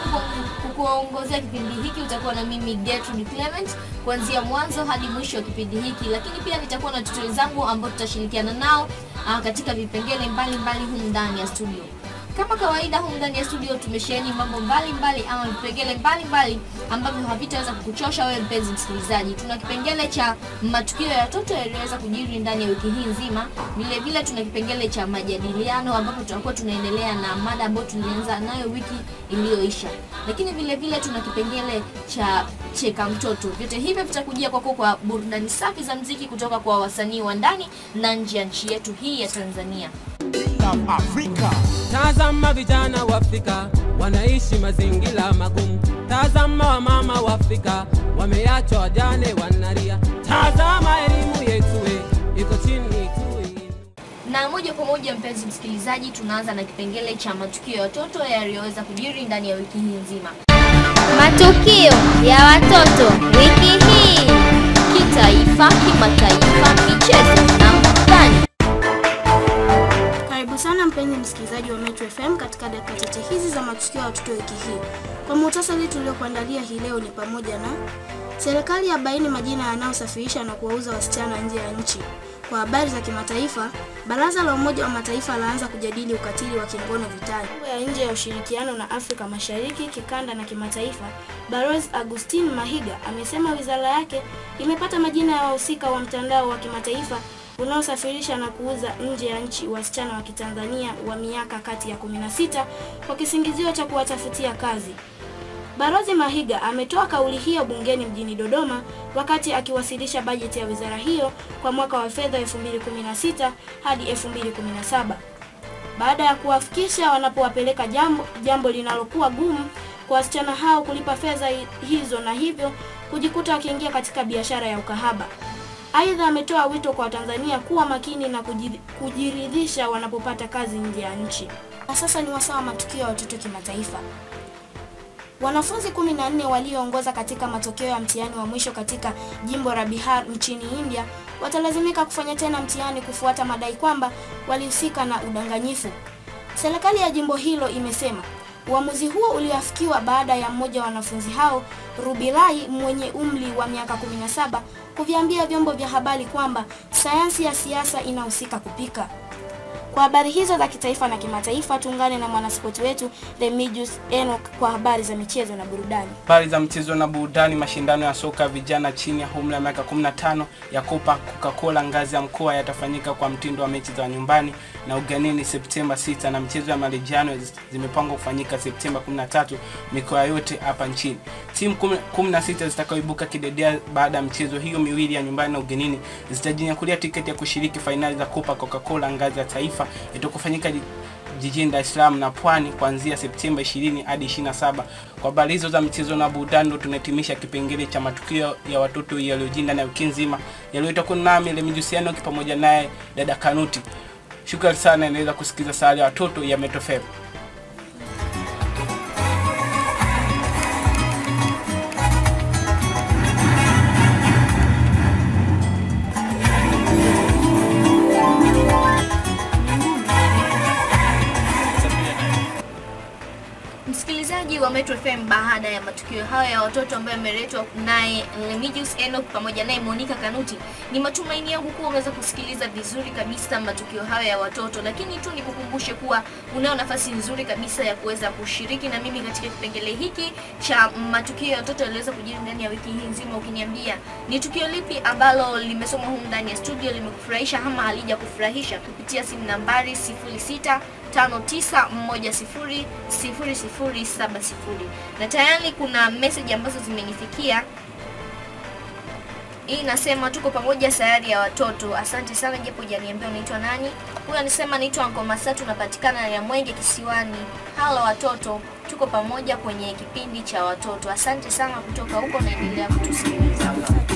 kuku- kukuongozea kipindi hiki utakuwa na mimi Gertrude Clement kuanzia mwanzo hadi mwisho wa kipindi hiki, lakini pia nitakuwa na watoto wenzangu ambao tutashirikiana nao ah, katika vipengele mbalimbali humu ndani ya studio. Kama kawaida humu ndani ya studio tumesheheni mambo mbalimbali ama vipengele mbalimbali ambavyo havitaweza kukuchosha wewe mpenzi msikilizaji. Tuna kipengele cha matukio ya watoto yaliyoweza kujiri ndani ya wiki hii nzima. Vile vile tuna kipengele cha majadiliano ambapo tutakuwa tunaendelea na mada ambayo tulianza nayo wiki iliyoisha. Lakini vile vile tuna kipengele cha cheka mtoto. Vyote hivyo vitakujia kwako kwa burudani safi za mziki kutoka kwa wasanii wa ndani na nje ya nchi yetu hii ya Tanzania. South Africa. Tazama vijana wa Afrika wanaishi mazingira magumu. Tazama wamama wa Afrika wameachwa wajane wanalia. Tazama elimu yetu we, iko chini tu. Na moja kwa moja, mpenzi msikilizaji, tunaanza na kipengele cha matukio ya watoto yaliyoweza kujiri ndani ya wiki hii nzima. Matukio ya watoto wiki hii, kitaifa, kimataifa, michezo na burudani. Karibu sana mpenzi msikilizaji wa Metro FM katika dakika chache hizi za matukio ya watoto wiki hii. Kwa muhtasari tuliokuandalia hii leo ni pamoja na serikali ya baini majina yanayosafirisha na kuwauza wasichana nje ya nchi. Kwa habari za kimataifa, baraza la Umoja wa Mataifa laanza kujadili ukatili wa kingono vitani. Mambo ya nje ya ushirikiano na Afrika Mashariki, kikanda na kimataifa, Balozi Augustine Mahiga amesema wizara yake imepata majina ya wahusika wa mtandao wa kimataifa unaosafirisha na kuuza nje ya nchi wasichana wa Kitanzania wa miaka kati ya 16 kwa kisingizio cha kuwatafutia kazi. Balozi Mahiga ametoa kauli hiyo bungeni mjini Dodoma wakati akiwasilisha bajeti ya wizara hiyo kwa mwaka wa fedha 2016 hadi 2017 baada ya kuwafikisha wanapowapeleka jambo, jambo linalokuwa gumu kwa wasichana hao kulipa fedha hi- hizo na hivyo kujikuta wakiingia katika biashara ya ukahaba. Aidha, ametoa wito kwa Watanzania kuwa makini na kuji- kujiridhisha wanapopata kazi nje ya nchi. Na sasa ni wasaa wa matukio ya watoto kimataifa. Wanafunzi 14 walioongoza katika matokeo ya mtihani wa mwisho katika jimbo la Bihar nchini India watalazimika kufanya tena mtihani kufuata madai kwamba walihusika na udanganyifu. Serikali ya jimbo hilo imesema uamuzi huo uliafikiwa baada ya mmoja wa wanafunzi hao Rubilai mwenye umri wa miaka 17 kuviambia vyombo vya habari kwamba sayansi ya siasa inahusika kupika. Kwa habari hizo za kitaifa na kimataifa, tuungane na mwanaspoti wetu Remigius Enoch kwa habari za michezo na burudani. Habari za mchezo na burudani. Mashindano ya soka ya vijana chini ya umri ya miaka 15 ya Copa Coca-Cola ngazi ya mkoa yatafanyika kwa mtindo wa mechi za nyumbani na ugenini Septemba 6 na mchezo ya marejano zimepangwa kufanyika Septemba 13 mikoa yote hapa nchini. Timu 16 zitakaoibuka kidedea baada ya michezo hiyo miwili ya nyumbani na ugenini zitajinyakulia tiketi ya kushiriki fainali za Copa Coca-Cola ngazi ya taifa itakofanyika jijini Dar es Salaam na Pwani kuanzia Septemba 20 hadi 27. Kwa habari hizo za michezo na burudani, ndo tunahitimisha kipengele cha matukio ya watoto yaliyojiri ndani ya wiki nzima yaliyoitwa kuna nami Lemijusiano pamoja naye dada Kanuti. Shukrani sana, inaweza kusikiza sala ya watoto ya Metro FM. Msikilizaji wa Metro FM, baada ya matukio hayo ya watoto ambayo yameletwa naye Remigius Enoch pamoja naye Monica Kanuti, ni matumaini yangu kuwa unaweza kusikiliza vizuri kabisa matukio hayo ya watoto, lakini tu nikukumbushe kuwa unayo nafasi nzuri kabisa ya kuweza kushiriki na mimi katika kipengele hiki cha matukio ya watoto yaliweza kujiri ndani ya wiki hii nzima, ukiniambia ni tukio lipi ambalo limesomwa humu ndani ya studio limekufurahisha ama halija kufurahisha kupitia simu nambari 06 59100070 na tayari kuna message ambazo zimenifikia hii inasema tuko pamoja sayari ya watoto asante sana japo hujaniambia unaitwa nani huyu anasema naitwa Anko Masatu napatikana ya Mwenge kisiwani halo watoto tuko pamoja kwenye kipindi cha watoto asante sana kutoka huko naendelea kutusikiliza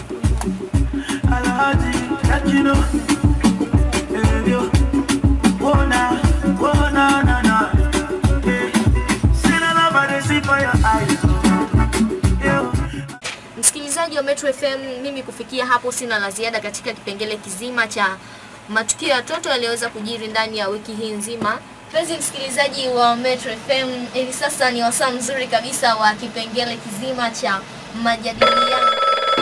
Alhaji Tajino Ebyo Wona Wona na na Eh Sina na bade see for your eyes Yo Msikilizaji wa Metro FM, mimi kufikia hapo sina la ziada katika kipengele kizima cha matukio ya watoto yaliyoweza kujiri ndani ya wiki hii nzima. Mpenzi msikilizaji wa Metro FM, hivi sasa ni wasaa mzuri kabisa wa kipengele kizima cha majadiliano.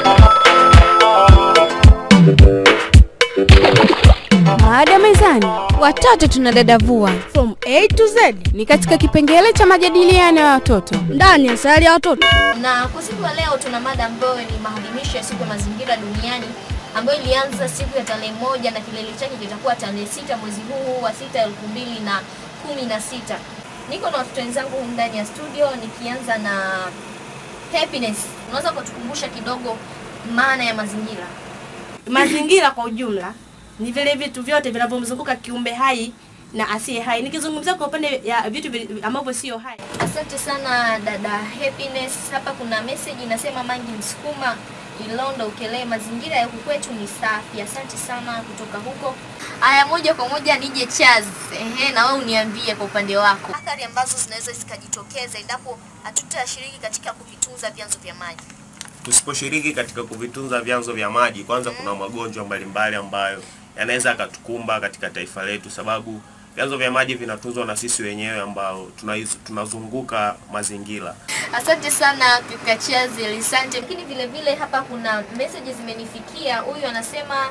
Mada mezani, watoto tunadadavua from A to Z ni katika kipengele cha majadiliano ya watoto ndani ya sayari ya watoto. Na kwa siku ya leo tuna mada ambayo ni maadhimisho ya siku ya mazingira duniani ambayo ilianza siku ya tarehe moja na kilele chake kitakuwa tarehe sita mwezi huu wa sita elfu mbili na kumi na sita. Niko na watoto wenzangu humu ndani ya studio, nikianza na Happiness. Unaweza kutukumbusha kidogo maana ya mazingira? Mazingira kwa ujumla ni vile vitu vyote vinavyomzunguka kiumbe hai na asiye hai. Nikizungumzia kwa upande ya vitu vi- ambavyo sio hai, Asante sana dada Happiness. Hapa kuna message inasema Mangi Msukuma Ilondo Ukelee, mazingira ya huku kwetu ni safi. Asante sana kutoka huko. Aya, moja kwa moja nije Chaz. Ehe, na wewe uniambie kwa upande wako athari ambazo zinaweza zikajitokeza endapo hatutashiriki katika kuvitunza vyanzo vya maji. tusiposhiriki katika kuvitunza vyanzo vya maji, kwanza kuna magonjwa mbalimbali ambayo yanaweza yakatukumba katika taifa letu, sababu vyanzo vya maji vinatunzwa na sisi wenyewe ambao tunaiz- tunazunguka mazingira. Asante sana kaka Chazi, asante. Lakini vile vile hapa kuna messages zimenifikia. Huyu anasema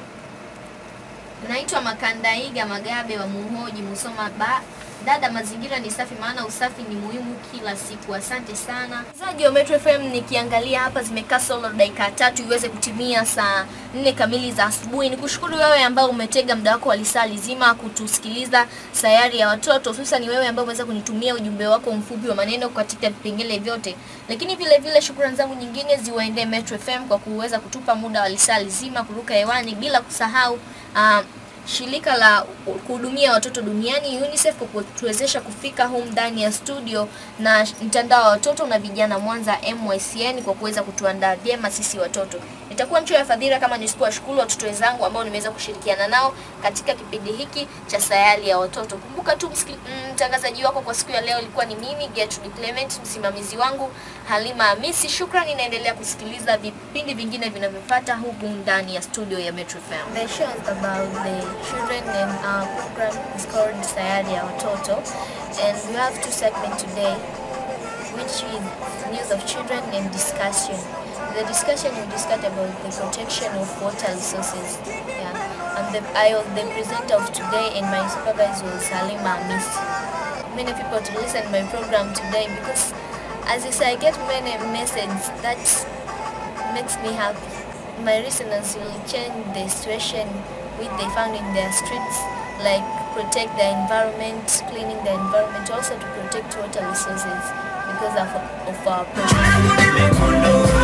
naitwa Makandaiga Magabe wa Muhoji Musoma ba Dada, mazingira ni safi, maana usafi ni muhimu kila siku. Asante sana mzaji wa Metro FM. Nikiangalia hapa zimekaa solo dakika tatu iweze kutimia saa nne kamili za asubuhi. Nikushukuru wewe ambao umetega muda wako wa lisaa lizima kutusikiliza sayari ya watoto, hususan wewe ambao umeweza kunitumia ujumbe wako mfupi wa maneno katika vipengele vyote. Lakini vile vile shukrani zangu nyingine ziwaendee Metro FM kwa kuweza kutupa muda wa lisaa lizima kuruka hewani, bila kusahau ah, shirika la kuhudumia watoto duniani UNICEF kwa kutuwezesha kufika humu ndani ya studio na mtandao wa watoto na vijana Mwanza MYCN kwa kuweza kutuandaa vyema sisi watoto. Nitakuwa mchoyo wa fadhila kama nisipowashukuru watoto wenzangu ambao nimeweza kushirikiana nao katika kipindi hiki cha sayari ya watoto. Kumbuka tu msiki- mm, mtangazaji wako kwa siku ya leo ilikuwa ni mimi Gertrude Clement, msimamizi wangu Halima Hamisi. Shukrani, naendelea kusikiliza vipindi vingine vinavyofuata huku ndani ya studio ya Metro FM. The show is about the children and our program is called Sayari ya Watoto and we have two segments today which is news of children and discussion. The discussion we discussed about the protection of water resources. Yeah. And the, I was the presenter of today and my supervisor was Halima Hamisi many people to listen my program today because as I say, I get many messages that makes me happy. My listeners will change the situation which they found in their streets, like protect the environment, cleaning the environment, also to protect water resources because of, of our project.